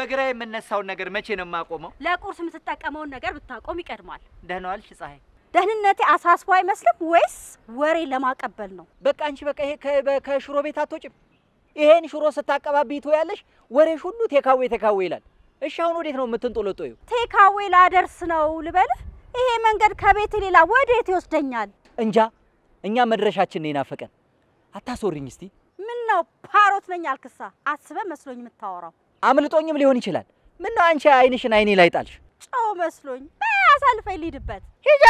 ከግራ የምነሳውን ነገር መቼ ነው የማቆመው? ለቁርስ የምትጠቀመውን ነገር ብታቆም ይቀድማል። ደህና ዋልሽ ፀሐይ። ደህንነቴ አሳስቦ አይመስልም ወይስ ወሬ ለማቀበል ነው? በቃ አንቺ በቃ ይሄ ከ- በ- ከሽሮ ቤት አትወጭም። ይሄን ሽሮ ስታቀባብይ ትውያለሽ። ወሬሽ ሁሉ ቴካዌ ቴካዌ ይላል። እሺ አሁን ወዴት ነው የምትንጦለጦዩ? ቴካዌ ላደርስ ነው ልበልህ? ይሄ መንገድ ከቤት ሌላ ወዴት ይወስደኛል? እንጃ እኛ መድረሻችን ነው የናፈቀን። አታስወሪኝ እስቲ። ምን ነው ፓሮት ነኝ አልክሳ? አስበህ መስሎኝ የምታወራው አምልጦኝም ሊሆን ይችላል። ምን ነው አንቺ አይንሽን አይኔ ላይ ጣልሽ? ጨው መስሎኝ። በይ አሳልፈኝ ልሂድበት። ሂጃ።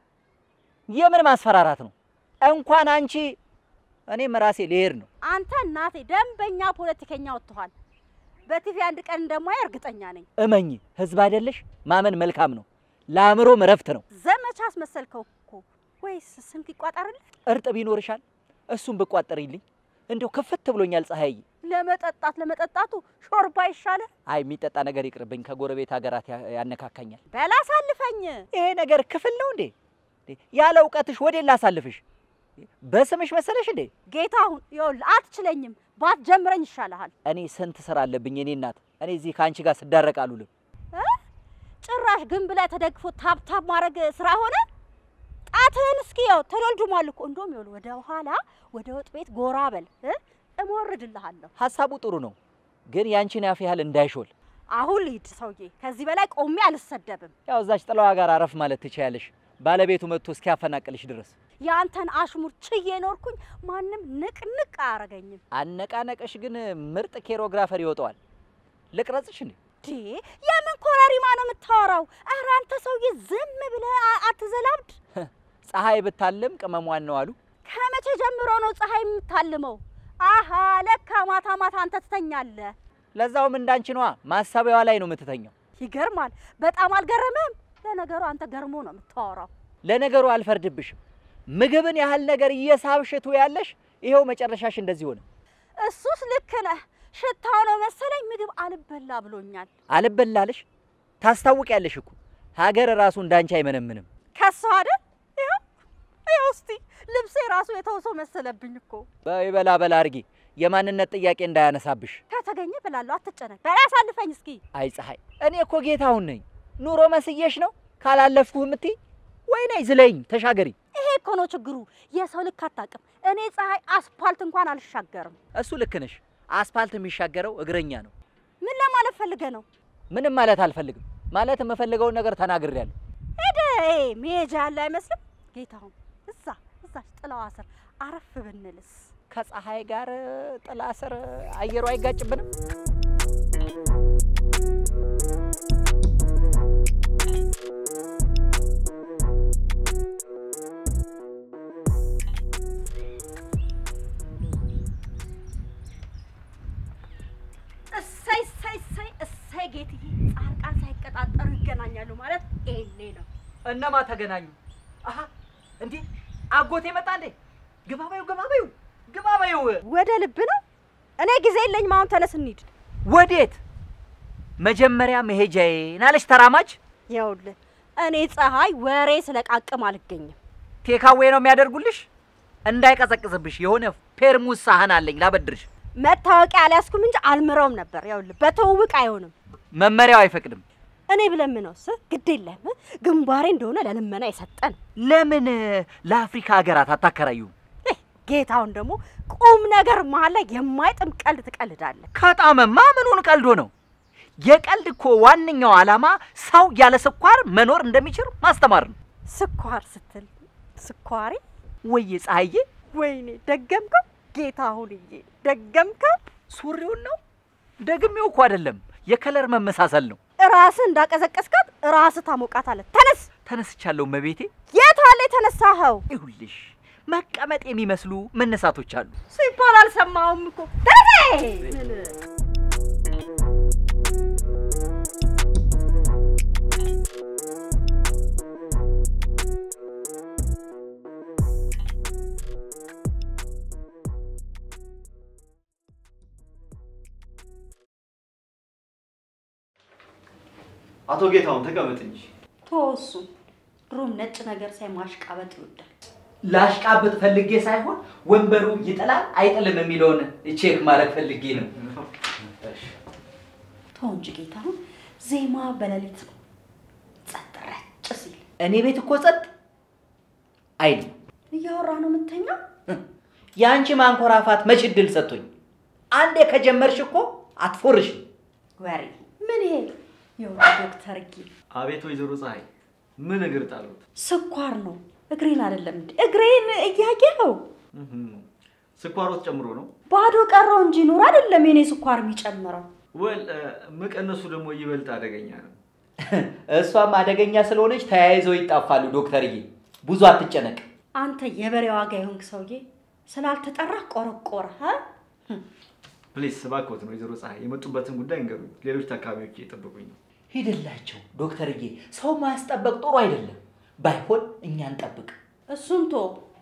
የምን ማስፈራራት ነው? እንኳን አንቺ እኔም ራሴ ልሄድ ነው። አንተ እናቴ ደንበኛ ፖለቲከኛ ወጥተዋል። በቲቪ አንድ ቀን እንደማይ እርግጠኛ ነኝ። እመኝ፣ ህዝብ አይደለሽ? ማመን መልካም ነው፣ ለአእምሮም እረፍት ነው። ዘመቻ አስመሰልከው እኮ። ወይስ ስንቅ ይቋጠርልህ? እርጥብ ይኖርሻል፣ እሱን ብቋጠሪልኝ እንደው ክፍት ብሎኛል ፀሐይዬ። ለመጠጣት ለመጠጣቱ ሾርባ ይሻልህ። አይ የሚጠጣ ነገር ይቅርብኝ፣ ከጎረቤት ሀገራት ያ- ያነካካኛል። በላ አሳልፈኝ። ይሄ ነገር ክፍል ነው እንዴ? እንዴ፣ ያለ እውቀትሽ ወዴት ላሳልፍሽ? በስምሽ መሰለሽ እንዴ? ጌታሁን ይኸውልህ አትችለኝም። ባትጀምረኝ ይሻልሃል። እኔ ስንት ስራ አለብኝ እኔ እናት። እኔ እዚህ ከአንቺ ጋር ስዳረቅ አሉልም። እ? ጭራሽ ግንብ ላይ ተደግፎ ታብታብ ማድረግ ስራ ሆነ። ጣትህን እስኪ ያው ተደልድሟል እኮ። እንደውም ይኸውልህ ወደ ኋላ ወደ ወጥ ቤት ጎራ በል እ? እሞርድልሃለሁ። ሀሳቡ ጥሩ ነው፣ ግን ያንቺን ያፍ ያህል እንዳይሾል። አሁን ልሂድ ሰውዬ። ከዚህ በላይ ቆሜ አልሰደብም። ያው እዛች ጥላዋ ጋር አረፍ ማለት ትችያለሽ፣ ባለቤቱ መጥቶ እስኪያፈናቅልሽ ድረስ። የአንተን አሽሙር ችዬ ኖርኩኝ። ማንም ንቅንቅ አያረገኝም። አነቃነቀሽ ግን ምርጥ ኬሮግራፈር ይወጣዋል። ልቅረጽሽ እንዴ? ዴ የምን ኮረሪማ ነው የምታወራው? ኧረ አንተ ሰውዬ ዝም ብለህ አ- አትዘላብድ። ፀሐይ ብታልም ቅመሟን ነው አሉ። ከመቼ ጀምሮ ነው ፀሐይ የምታልመው? አሃ ለካ ማታ ማታ አንተ ትተኛለህ። ለዛውም እንዳንቺ ነዋ፣ ማሳቢያዋ ላይ ነው የምትተኘው። ይገርማል። በጣም አልገረመም? ለነገሩ አንተ ገርሞ ነው የምታወራው። ለነገሩ አልፈርድብሽም። ምግብን ያህል ነገር እየሳብሽቱ ያለሽ ይኸው መጨረሻሽ እንደዚህ ሆነ። እሱስ ልክ ነህ። ሽታው ነው መሰለኝ ምግብ አልበላ ብሎኛል። አልበላለሽ ታስታውቂያለሽ እኮ ሀገር ራሱ እንዳንቺ አይመነምንም። ከሷ አይደል? ይኸው ይኸው እስቲ ልብሴ ራሱ የተውሶ መሰለብኝ እኮ። በይ በላ በላ አድርጊ፣ የማንነት ጥያቄ እንዳያነሳብሽ። ከተገኘ ብላለሁ፣ አትጨነቅ። በላ አሳልፈኝ እስኪ። አይ ፀሐይ፣ እኔ እኮ ጌታሁን ነኝ። ኑሮ መስየሽ ነው ካላለፍኩህ እምትይ ወይ ነይ ዝለኝ ተሻገሪ። ይሄ እኮ ነው ችግሩ። የሰው ልክ አታውቅም። እኔ ፀሐይ አስፓልት እንኳን አልሻገርም። እሱ ልክ ነሽ። አስፓልት የሚሻገረው እግረኛ ነው። ምን ለማለት ፈልገህ ነው? ምንም ማለት አልፈልግም። ማለት የምፈልገውን ነገር ተናግሬያለሁ። ሄደ መሄጃ ያለ አይመስልም። ጌታሁን እዛ እዛች ጥላዋ ስር አረፍ ብንልስ? ከፀሐይ ጋር ጥላ ስር አየሩ አይጋጭብንም? እሰይ እሰይ እሰይ እሰይ ጌትዬ፣ ጻድቃን ሳይቀጣጠሩ ይገናኛሉ ማለት ይሄኔ ነው። እነማ ተገናኙ? አሀ እንዴ አጎቴ መጣ እንዴ? ግባ በይው፣ ግባ በይው፣ ግባ በይው። ወደ ልብ ነው። እኔ ጊዜ የለኝም። አሁን ተነስ እንሂድ። ወዴት? መጀመሪያ መሄጃዬን አለች ተራማጅ። ይኸውልህ እኔ ፀሐይ ወሬ ስለቃቅም አልገኝም። ቴካዌ ነው የሚያደርጉልሽ? እንዳይቀዘቅዝብሽ የሆነ ፔርሙዝ ሳህን አለኝ ላበድርሽ። መታወቂያ አልያዝኩም እንጂ አልምረውም ነበር። ይኸውልህ በትውውቅ አይሆንም። መመሪያው አይፈቅድም። እኔ ብለምነውስ ግድ የለም ግንባሬ እንደሆነ ለልመና የሰጠን ለምን ለአፍሪካ ሀገራት አታከራዩም? እህ፣ ጌታውን ደግሞ ቁም ነገር መሀል ላይ የማይጥም ቀልድ ትቀልዳለህ። ከጣመማ ምኑን ቀልዶ ነው? የቀልድ እኮ ዋነኛው ዓላማ ሰው ያለ ስኳር መኖር እንደሚችል ማስተማር ነው። ስኳር ስትል ስኳሪ፣ ወይዬ ፀሐዬ፣ ወይኔ ደገምከው። ጌታሁንዬ ደገምከው። ሱሪውን ነው ደግሜው እኮ አይደለም፣ የከለር መመሳሰል ነው። ራስህ እንዳቀዘቀስካት ራስህ ታሞቃታለህ። ተነስ። ተነስቻለሁ መቤቴ። የት አለ የተነሳኸው? ይሁልሽ መቀመጥ የሚመስሉ መነሳቶች አሉ። ሲባል አልሰማሁም እኮ ተነስ። አቶ ጌታሁን ተቀመጥ እንጂ። ተወሱ ድሮም ነጭ ነገር ሳይ ማሽቃበጥ ይወዳል። ላሽቃብጥ ፈልጌ ሳይሆን ወንበሩ ይጥላል አይጥልም የሚለውን ቼክ ማድረግ ፈልጌ ነው። ተው እንጂ ጌታሁን፣ ዜማ በሌሊት ነው ጸጥ ረጭ ሲል እኔ ቤት እኮ ጸጥ አይል። እያወራ ነው የምተኛው። የአንቺ ማንኮራፋት መች እድል ሰጥቶኝ። አንዴ ከጀመርሽ እኮ አትፎርሽም። ወሬ ምን ይሄ? ይኸውልህ ዶክተር ጌ አቤት ወይዘሮ ፀሐይ ምን እግር ጣሉት? ስኳር ነው እግሬን አይደለም እንዴ እግሬን እያየኸው እህም፣ ስኳሮት ጨምሮ ነው ባዶ ቀረው እንጂ ኑር አይደለም የኔ ስኳር የሚጨምረው። ወል መቀነሱ ደግሞ ይበልጥ አደገኛ ነው። እሷም አደገኛ ስለሆነች ተያይዘው ይጣፋሉ። ዶክተርዬ ብዙ አትጨነቅ። አንተ የበሬ ዋጋ የሆንክ ሰውዬ ስላልተጠራ ቆረቆረ እ? ፕሊስ እባክዎት ነው ወይዘሮ ፀሐይ የመጡበትን ጉዳይ እንገሩኝ። ሌሎች ታካሚዎች እየጠበቁኝ ነው። ሂድላቸው ዶክተርዬ። ሰው ማስጠበቅ ጥሩ አይደለም። ባይሆን እኛ እንጠብቅ። እሱን ቶ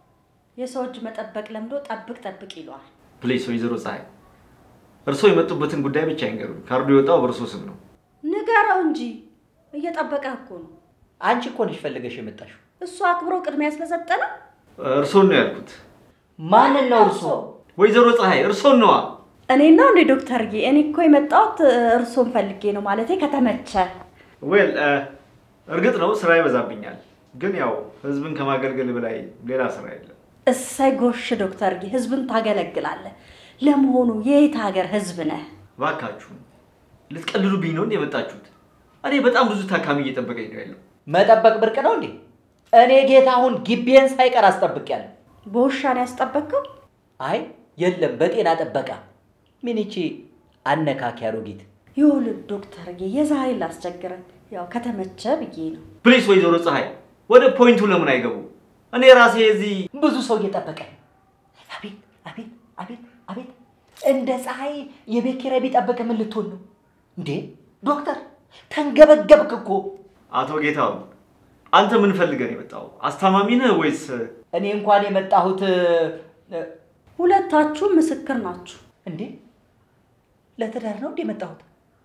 የሰው እጅ መጠበቅ ለምዶ ጠብቅ ጠብቅ ይለዋል። ፕሊስ ወይዘሮ ፀሐይ እርስዎ የመጡበትን ጉዳይ ብቻ ይንገሩኝ። ካርዱ የወጣው በእርስዎ ስም ነው። ንገረው እንጂ እየጠበቀ እኮ ነው። አንቺ እኮ ነሽ ፈልገሽ የመጣሽው። እሱ አክብሮ ቅድሚያ ስለሰጠነ እርስዎን ነው ያልኩት። ማንን ነው እርሶ? ወይዘሮ ፀሐይ እርስዎን ነዋ። እኔ ነው እንዴ ዶክተርዬ? እኔ እኮ የመጣሁት እርሶን ፈልጌ ነው ማለቴ ከተመቸ ዌል እርግጥ ነው ስራ ይበዛብኛል፣ ግን ያው ህዝብን ከማገልገል በላይ ሌላ ስራ የለም። እሰይ ጎሽ ዶክተርዬ፣ ህዝብን ታገለግላለህ። ለመሆኑ የየት ሀገር ህዝብ ነህ? እባካችሁን ልትቀልሉብኝ ነው እንዴ የመጣችሁት? እኔ በጣም ብዙ ታካሚ እየጠበቀኝ ነው ያለው። መጠበቅ ብርቅ ነው እንዴ? እኔ ጌታሁን ግቤን ሳይቀር አስጠብቄያለሁ። በውሻ ነው ያስጠበቅከው? አይ የለም፣ በጤና ጥበቃ። ምን ይቺ አነካኪ አሮጊት። ይኸውልህ ዶክተርዬ፣ የዛሬ ላስቸግረን፣ ያው ከተመቸ ብዬ ነው። ፕሊስ ወይዘሮ ፀሐይ ወደ ፖይንቱ ለምን አይገቡ? እኔ ራሴ እዚህ ብዙ ሰው እየጠበቀ ነው። አቤት አቤት አቤት አቤት! እንደ ፀሐይ የቤት ኪራይ ቢጠብቅ ምን ልትሆን ነው እንዴ? ዶክተር ተንገበገብክ እኮ። አቶ ጌታሁን አንተ ምን ፈልገህ ነው የመጣው? አስታማሚ ነህ ወይስ እኔ እንኳን የመጣሁት እ፣ ሁለታችሁም ምስክር ናችሁ። እንዴ ለትዳር ነው እንዴ የመጣሁት?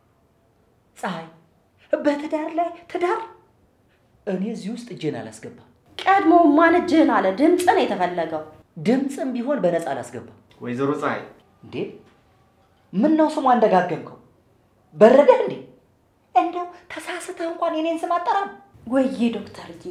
ፀሐይ በትዳር ላይ ትዳር? እኔ እዚህ ውስጥ እጄን አላስገባም። ቀድሞ ማን እጅህን አለ? ድምፅ ነው የተፈለገው። ድምፅም ቢሆን በነፃ አላስገባም። ወይዘሮ ፀሐይ እንዴ ምን ነው ስሙ አንደጋገምከው? በረደህ እንዴ? እንደው ተሳስተህ እንኳን የኔን ስም አጠራም። ወይዬ ዶክተርዬ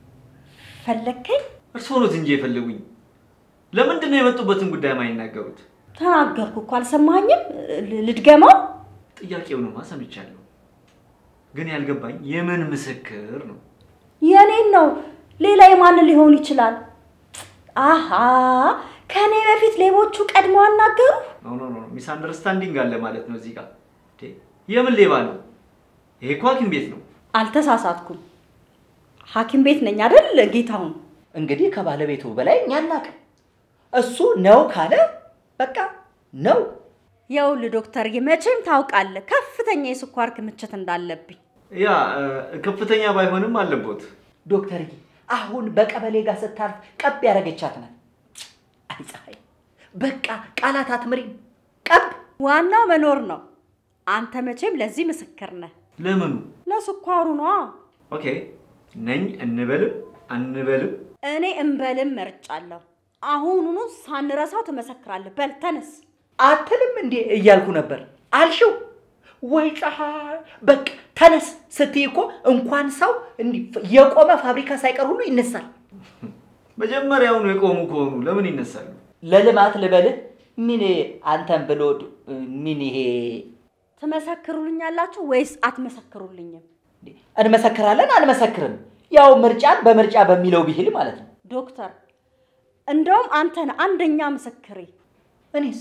ፈለግከኝ? እርስዎ ኖት እንጂ የፈለጉኝ። ለምንድን ነው የመጡበትን ጉዳይ ማይናገሩት? ተናገርኩ እኮ አልሰማኝም? ል- ልድገመው? ጥያቄውንማ ሰምቻለሁ፣ ግን ያልገባኝ የምን ምስክር ነው? የኔን ነው። ሌላ የማን ሊሆን ይችላል? አሃ ከእኔ በፊት ሌቦቹ ቀድመው አናገሩ። ኖ ኖ ኖ ሚስ አንደርስታንዲንግ አለ ማለት ነው እዚህ ጋር። እንዴ የምን ሌባ ነው? ይሄ እኮ ሐኪም ቤት ነው። አልተሳሳትኩም። ሐኪም ቤት ነኝ አይደል ጌታሁን? እንግዲህ ከባለቤቱ በላይ እኛ አናውቅም። እሱ ነው ካለ በቃ ነው። ይኸውልህ ዶክተርዬ መቼም ታውቃለህ ከፍተኛ የስኳር ክምችት እንዳለብኝ። ያ እ፣ ከፍተኛ ባይሆንም አለቦት። ዶክተርዬ አሁን በቀበሌ ጋር ስታልፍ ቀብ ያደረገቻት ናት። አይ ፀሐይ በቃ ቃላት አትምሪም። ቀብ ዋናው መኖር ነው። አንተ መቼም ለዚህ ምስክር ነህ። ለምኑ? ለስኳሩ ነዋ። ኦኬ ነኝ እንበልም አንበልም እኔ እንበልም መርጫለሁ። አሁኑኑ ሳንረሳው ትመሰክራለህ። በል ተነስ። አትልም እንዴ እያልኩ ነበር አልሽው ወይ ፀሐይ በቃ ተነስ ስትይ እኮ እንኳን ሰው እንዲህ የቆመ ፋብሪካ ሳይቀር ሁሉ ይነሳል። መጀመሪያውኑ የቆሙ ከሆኑ ለምን ይነሳሉ? ለልማት ልበልህ ምን አንተን ብሎ ምን ይሄ ትመሰክሩልኛላችሁ ወይስ አትመሰክሩልኝም? እንመሰክራለን አንመሰክርም፣ ያው ምርጫን በምርጫ በሚለው ብሂል ማለት ነው። ዶክተር እንደውም አንተ ነህ አንደኛ ምስክሬ። እኔስ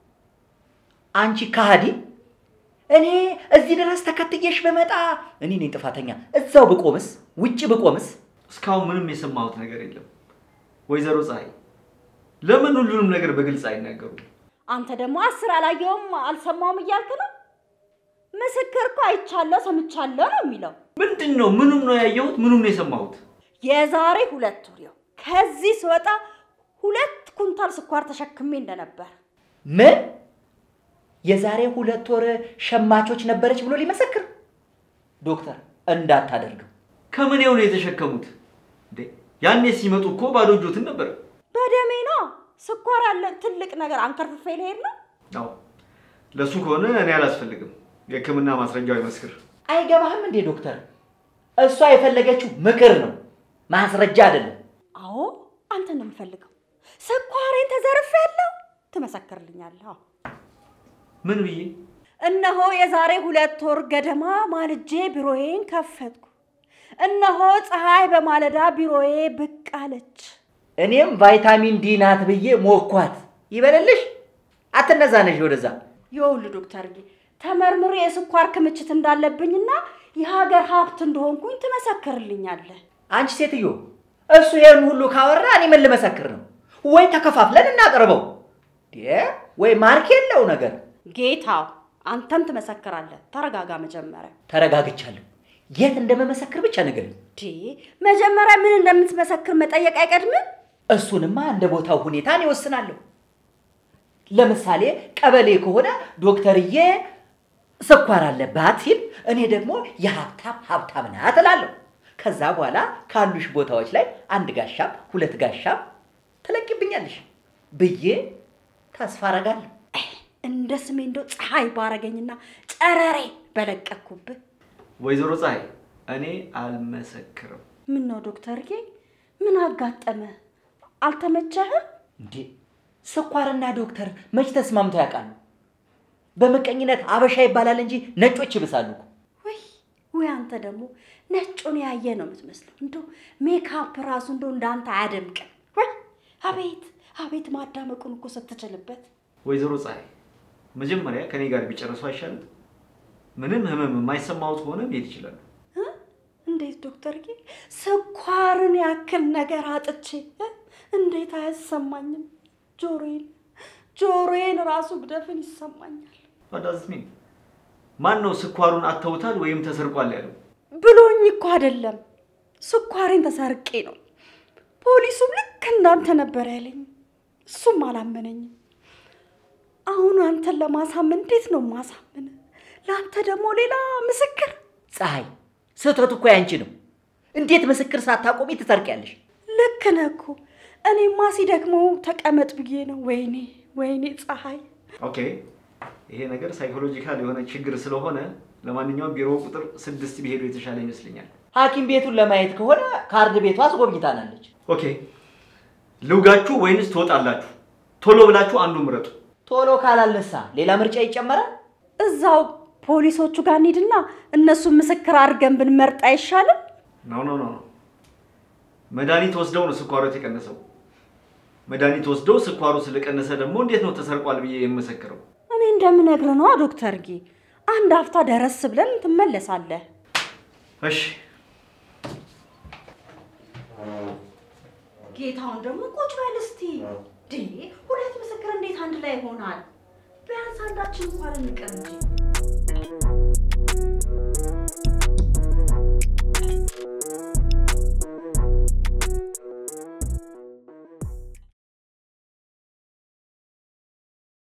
አንቺ ከሃዲ፣ እኔ እዚህ ድረስ ተከትዬሽ በመጣ እኔ ነኝ ጥፋተኛ። እዛው ብቆምስ ውጭ ብቆምስ እስካሁን ምንም የሰማሁት ነገር የለም። ወይዘሮ ፀሐይ ለምን ሁሉንም ነገር በግልጽ አይናገሩም? አንተ ደግሞ አስር አላየውም አልሰማውም እያልክ ነው። ምስክር እኮ አይቻለሁ ሰምቻለሁ ነው የሚለው። ምንድን ነው? ምኑም ነው ያየሁት? ምኑም ነው የሰማሁት? የዛሬ ሁለት ወር ይኸው ከዚህ ስወጣ ሁለት ኩንታል ስኳር ተሸክሜ እንደነበር ምን የዛሬ ሁለት ወር ሸማቾች ነበረች ብሎ ሊመሰክር? ዶክተር እንዳታደርገው። ከምኔው ነው የተሸከሙት? እንዴ ያኔ ሲመጡ እኮ ባዶ እጆትን ነበር። በደሜ ነው። ስኳር ያለ ትልቅ ነገር አንከርፍፌ ልሄድ ነው። አዎ ለእሱ ከሆነ እኔ አላስፈልግም። የሕክምና ማስረጃው ይመስክር። አይገባህም እንዴ ዶክተር? እሷ የፈለገችው ምክር ነው፣ ማስረጃ አይደለም። አዎ አንተን ነው የምፈልገው። ስኳሬን ተዘርፌያለሁ፣ ትመሰክርልኛለህ? አዎ። ምን ብዬ? እነሆ የዛሬ ሁለት ወር ገደማ ማልጄ ቢሮዬን ከፈትኩ። እነሆ ፀሐይ በማለዳ ቢሮዬ ብቅ አለች። እኔም ቫይታሚን ዲ ናት ብዬ ሞኳት። ይበልልሽ፣ አትነዛነሽ ወደዛ። ይኸውልህ ዶክተርዬ ተመርምሬ የስኳር ክምችት እንዳለብኝና የሀገር ሀብት እንደሆንኩኝ ትመሰክርልኛለህ። አንቺ ሴትዮ፣ እሱ ይሄን ሁሉ ካወራ እኔ ምን ልመሰክር ነው? ወይ ተከፋፍለን እናቅርበው፣ ዴ ወይ ማርክ የለው ነገር። ጌታው አንተም ትመሰክራለህ። ተረጋጋ መጀመሪያ። ተረጋግቻለሁ። የት እንደመመሰክር ብቻ ንገሪኝ። ዴ መጀመሪያ ምን እንደምትመሰክር መጠየቅ አይቀድምም? እሱንማ እንደ ቦታው ሁኔታ እኔ እወስናለሁ። ለምሳሌ ቀበሌ ከሆነ ዶክተርዬ ስኳር አለባት ሲል እኔ ደግሞ የሀብታም ሀብታም ናት እላለሁ። ከዛ በኋላ ካሉሽ ቦታዎች ላይ አንድ ጋሻም ሁለት ጋሻም ትለቂብኛለሽ ብዬ ተስፋ አረጋለሁ። እንደ ስሜ እንደው ፀሐይ ባረገኝና ጨረሬ በለቀኩብህ። ወይዘሮ ፀሐይ እኔ አልመሰክርም። ምን ነው ዶክተርዬ፣ ምን አጋጠመ? አልተመቸህም? እንዴ ስኳርና ዶክተር መች ተስማምተው ያውቃሉ? በምቀኝነት አበሻ ይባላል እንጂ ነጮች ይብሳሉ እኮ። ወይ ወይ፣ አንተ ደግሞ ነጩን ያየ ነው የምትመስለው። እንደው ሜካፕ ራሱ እንደው እንዳንተ አያደምቅም። ወይ አቤት አቤት፣ ማዳመቁን እኮ ስትችልበት። ወይዘሮ ፀሐይ መጀመሪያ ከኔ ጋር ቢጨርሱ አይሻልም? ምንም ህመም የማይሰማዎት ከሆነ መሄድ ይችላሉ። እ? እንዴት ዶክተርዬ፣ ስኳርን ያክል ነገር አጥቼ እ? እንዴት አያሰማኝም? ጆሮዬን ጆሮዬን ራሱ ብደፍን ይሰማኛል አዳዝሚ ማን ነው ስኳሩን አተውታል ወይም ተሰርቋል ያለው? ብሎኝ እኮ አይደለም፣ ስኳሬን ተሰርቄ ነው። ፖሊሱም ልክ እንዳንተ ነበር ያለኝ፣ እሱም አላመነኝም። አሁን አንተን ለማሳመን እንዴት ነው ማሳምን? ለአንተ ደግሞ ሌላ ምስክር። ፀሐይ ስህተቱ እኮ ያንቺ ነው። እንዴት ምስክር ሳታቆሚ ትሰርቂያለሽ? ልክ ነህ እኮ። እኔማ ሲደክመው ተቀመጥ ብዬ ነው። ወይኔ ወይኔ ፀሐይ ኦኬ ይሄ ነገር ሳይኮሎጂካል የሆነ ችግር ስለሆነ ለማንኛውም ቢሮ ቁጥር ስድስት ቢሄዱ የተሻለ ይመስለኛል። ሐኪም ቤቱን ለማየት ከሆነ ካርድ ቤቷ አስጎብኝታናለች። ኦኬ ልውጋችሁ ወይንስ ትወጣላችሁ? ቶሎ ብላችሁ አንዱ ምረጡ። ቶሎ ካላለሳ ሌላ ምርጫ ይጨመራል። እዛው ፖሊሶቹ ጋር እንሂድና እነሱን ምስክር አድርገን ብንመርጥ አይሻልም? ኖ ኖ ኖ ኖ። መድኃኒት ወስደው ነው ስኳሩ የተቀነሰው። መድኃኒት ወስደው ስኳሩ ስለቀነሰ ደግሞ እንዴት ነው ተሰርቋል ብዬ የምመሰክረው? እኔ እንደምነግር ነዋ ዶክተርጌ። አንድ አፍታ ደረስ ብለን ትመለሳለህ። እሺ ጌታውን ደግሞ ቁጭ በል እስቲ። ዴ ሁለት ምስክር እንዴት አንድ ላይ ይሆናል? ቢያንስ አንዳችን እንኳን እንቅር እንጂ